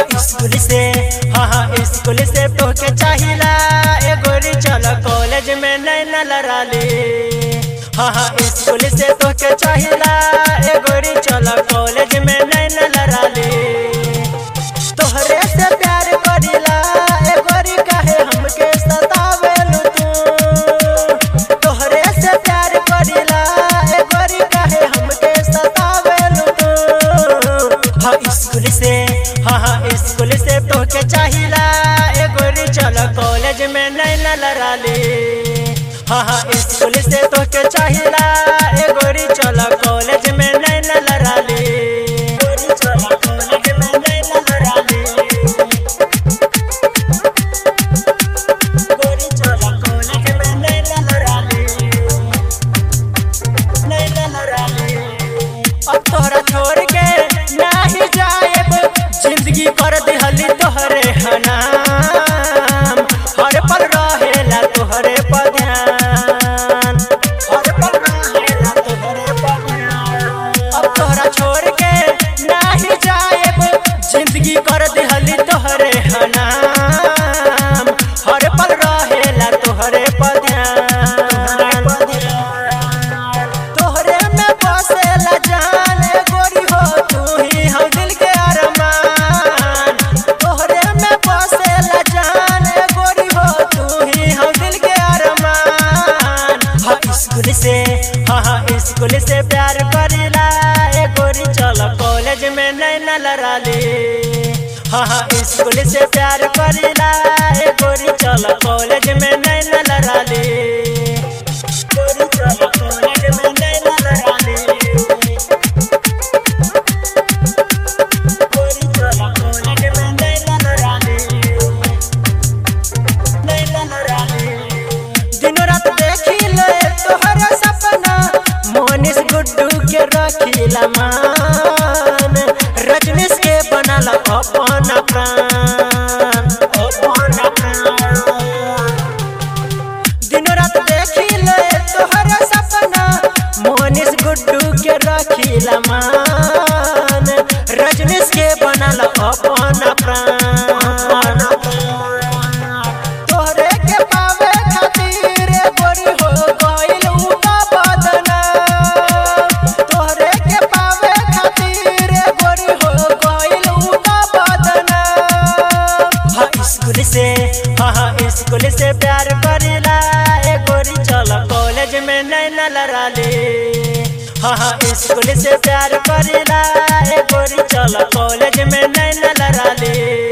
हाँ स्कूल से हाँ हाँ स्कूल से तोके चाहिला ए गोरी चल कॉलेज में नहीं न लड़ा ले हाँ हाँ स्कूल से तोके चाहिला ए गोरी चल कॉलेज में नहीं न लड़ा ले तोहरे से प्यार करिला ए गोरी काहे हमके सतावेलु तू तोहरे से प्यार करिला ए गोरी काहे हमके सतावेलु तू हाँ स्कूल से हाँ हाँ स्कूल से तोके चाहिला ए गोरी चल कॉलेज में नहीं न लड़ा ले हाँ हाँ स्कूल से तोके चाहिला ए गोरी चल कॉलेज में नहीं न लड़ा ले गोरी चल कॉलेज में नहीं न लड़ा ले गोरी चल कॉलेज में नहीं न लड़ा ले नहीं न लड़ा ले अब तोहरा छोड़ के नाही जाएब जिंदगी कर दिहली तोहरे हनाम हर पल रहेला तोहरे पर ध्यान हर पल रहेला तोहरे पर ध्यान अब तोहरा छोड़ के नाही जाएब जिंदगी कर दिहली तोहरे हनाम हर पल रहेला तोहरे पर ध्यान तोहरे में बसेला जान गोरी हो तू ही हम दिल के अरमान तोहरे में बसेला जान गोरी हो तू ही हम दिल के अरमान हाँ स्कूल से हाँ हाँ स्कूल से प्यार करिला ए गोरी चल कॉलेज में नहीं न लड़ा ले हाँ हाँ स्कूल से प्यार करिला ए गोरी चल कॉलेज में नहीं न लड़ा ले गोरी चल कॉलेज में नहीं न लड़ा ले गोरी चल कॉलेज में नहीं न लड़ा ले नहीं न लड़ा ले दिनो रात देखिले तोहरा सपना मोनिस गुड्डू के रखिला मान रजनीश के बनल अपन प्राण अपन प्राण दिन रात देखिले तोहरा सपना मोनिस गुड्डू के रखिला मान रजनीश के बनल अपन प्राण तोहरे के पावे खातिर गोरी हो गइल उका बदना तोहरे के पावे खातिर गोरी हो गइल उका बदना हाँ स्कूल से हाँ हाँ स्कूल से प्यार करिला ए गोरी चल कॉलेज में नहीं न लड़ा ले हाँ हाँ स्कूल से प्यार करिला ए गोरी चल कॉलेज में नहीं न लड़ा ले